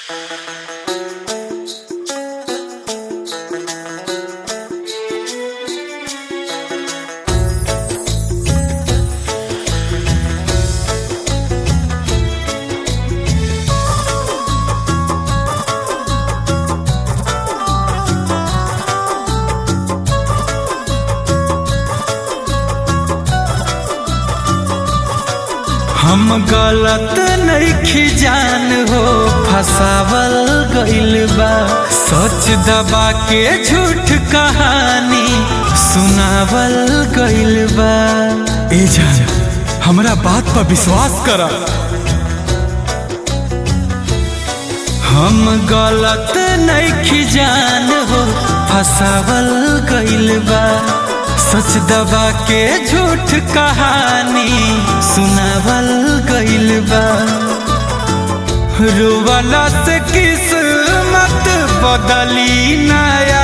हम गलत नइखी जान हो फसावल गइल बा सच दबा के झूठ कहानी सुनावल गइल बा ए जान हमरा बात पर विश्वास करा हम गलत नइखी जान हो फसावल गइल बा सच दबा के झूठ कहानी सुनावल गइल बा रोवाला से किस्मत बदली नया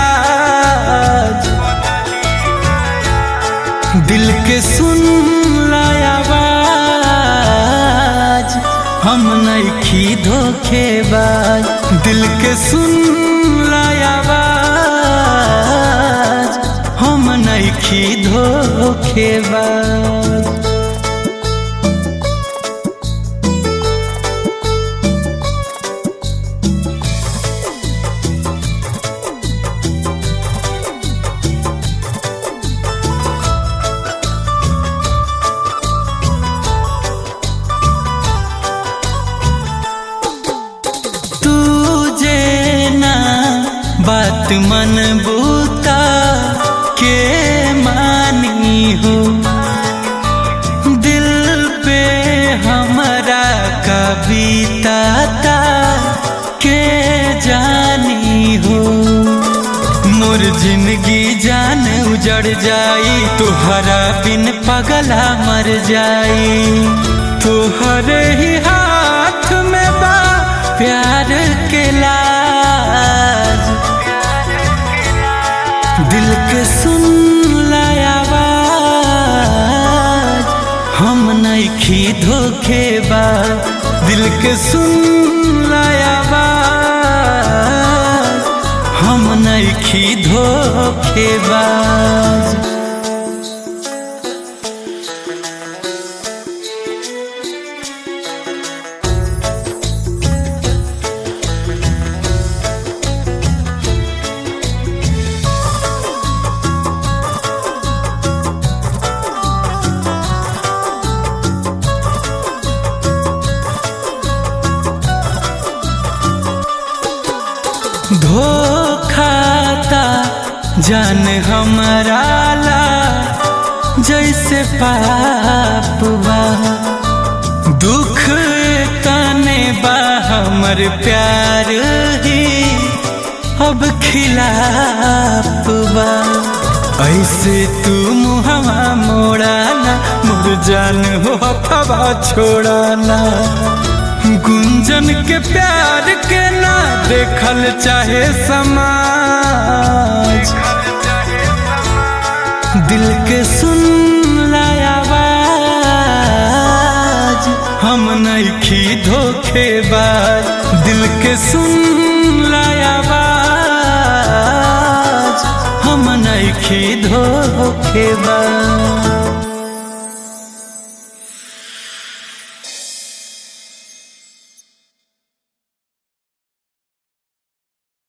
दिल के सुन आवाज हम नइखी धोखेबाज दिल के सुन आवाज हम नइखी धोखेबाज तुझे ना बात मन बूता के मानी हो दिल पे हमारा कविता ता के जानी हो मोर जिंदगी जान उजड़ जाई तुहरा बिन पगला मर जाई तुहरे ही हाथ में बा प्यार के लाज दिल के सुन आवाज हम नइखी धोखेबा दिल के सुन आवाज हम नइखी धोखेबाज धोखाता जान हमारा ला जैसे पाप बा दुख तने बा हमर प्यार ही अब खिलाफ बा ऐसे तू मुहवा मोड़ाना मुर जान हो हवा छोड़ाना गुंजन के प्यार के ना देखल चाहे समाज दिल के सुन आवाज हम नइखी धोखेबाज दिल के सुन आवाज हम नइखी धोखेबाज